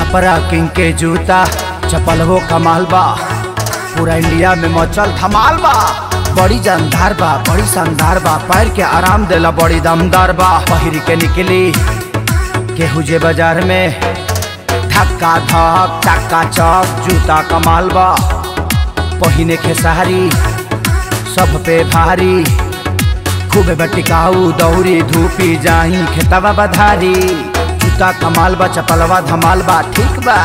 Chhapra king के जूता चपलवो कमाल बा पूरा इंडिया में मचल धमाल बा बड़ी जानदार बा बड़ी शानदार बा पैर के आराम देला बड़ी दमदार बा पहिर के निकली केहू जे बाजार में धक्का धक चक्का चक जूता कमाल बा पहिने खेसारी सब पे भारी खूबे बटिकाऊ दौरी धूपी जाही खेतवा बधारी जूता कमाल बा चपलवा धमाल बा ठीक बा